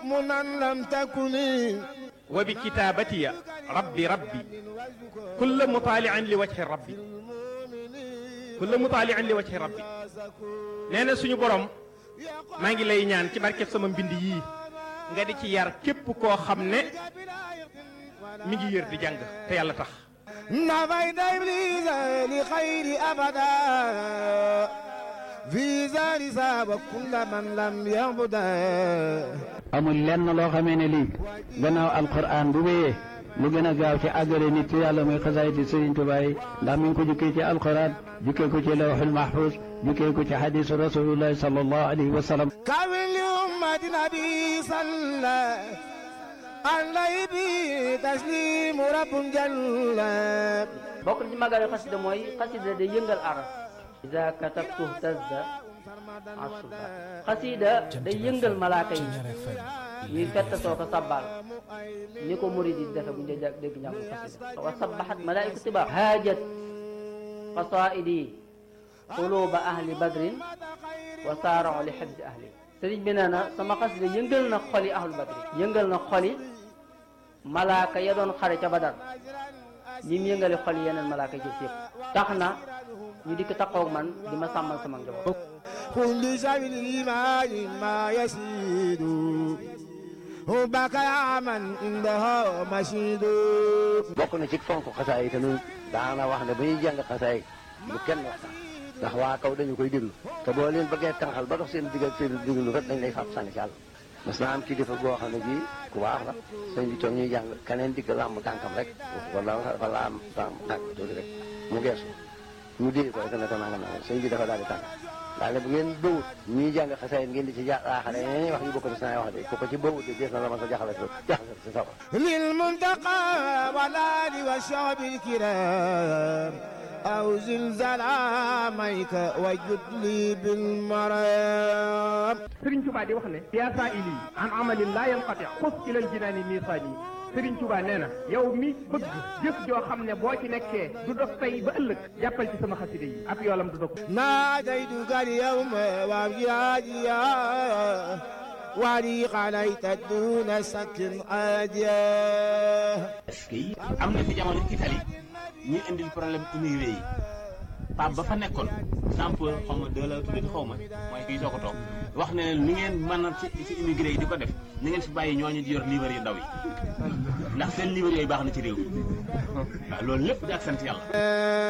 مؤمنا لم تكن wa bi kitaabatiya rabbi rabbi kulla mutaalian li wajhi rabbi kulla mutaalian li wajhi rabbi nee na suñu borom maa ngi lay ñaan ci barkeb sama mbind yii nga di ci yar képp koo xam ne mi ngi yër di jàng te yàlla tax نفيت إبليس لخير أبدا في زار ساب كل من لم يعبده amul lenn loo xamee ne lii gannaaw alquran bu wéyee lu gën a gaaw ci àggale nit ci yàlla muy xasaayiti Sëriñ Tuubaa yi ndax mi ngi ko jukkee ci alquran jukkee ko ci lawxul mahfuz jukkee ko ci xadisu rasulillahi sallallahu alayhi wa sallam كامل لأمة نبي صلى عليه به تسليم رب جل bokk na ci màggalu xasida mooy xasida day yëngal aras ida katabtu tazda asuba xasida day yëngal malaaka yi ñuy fettatoo ko sabbal ni ko murid yi defe bu ñu dee dégg njàngu xasida wa sabbahat malaaiku tiba haajat qasaidi quluba ahli badrin wa saarao li xibsi ahli sëriñ bi nee na sama xasida yëngal na xoli ahlu badrin yëngal na xoli malaaka ya doon xare ca badar ñi mu yëngali xol yeneen malaaka yi jëf yëpp tax na ñu dikk taxaw man di ma sàmmal sama njaboot كل شيء الإيمان ما يسيد حبك يا من عندها مشيد bokk na ci fonk xasaay yi te nun daana wax ne ba ñuy jàng xasaay bu kenn waxtaan ndax waa kaw dañu koy déglu te boo leen bëggee tànqal ba dox seen digg ak seen déglu kat dañ lay fab sànni ci àll mas naa am kilifa boo xam ne bii ku baax la sëñ bi toog ñuy jàng keneen digg làmb tànkam rek wala wala am tànk tànk tuuti rek mu geesu mu dee ko rek ne ko nangam nangam sëñ bi dafa daal di tànk daal ne bu ngeen bëwut ñuy jàng xasaay ngeen di ci jaaxale yeneen wax yu bokk ci saa wax de ku ko ci bëwut de dees na la ma sa jaxale jaxale si sawa للمنتقى والآل والشعب الكرام أو زلزال عاميك وجد لي بالمرام Sëriñ Tuubaa di wax ne yaa saa ili an amalin laa yanqati xus ilal jinaani miisaani Sëriñ Tuubaa nee na yow mi bëgg jëf joo xam ne boo ci nekkee du dog tey ba ëllëg jàppal ci sama xasida yi ab yoolam du dog ناديتك اليوم وابجاديا ولي عليك دون سك عاديا est-ce que am na fi jamono Italie ñuy indil problème immigré yi Pape ba fa nekkoon sample xaw ma deux la tuddati xaw ma mooy kii soo ko toog wax ne ni ngeen mën a ci ci immigré yi di ko def ni ngeen fi bàyyi ñooñu di yor livre yu ndaw yi ndax seen livre yooyu baax na ci réew mi waaw loolu lépp di ak sant yàlla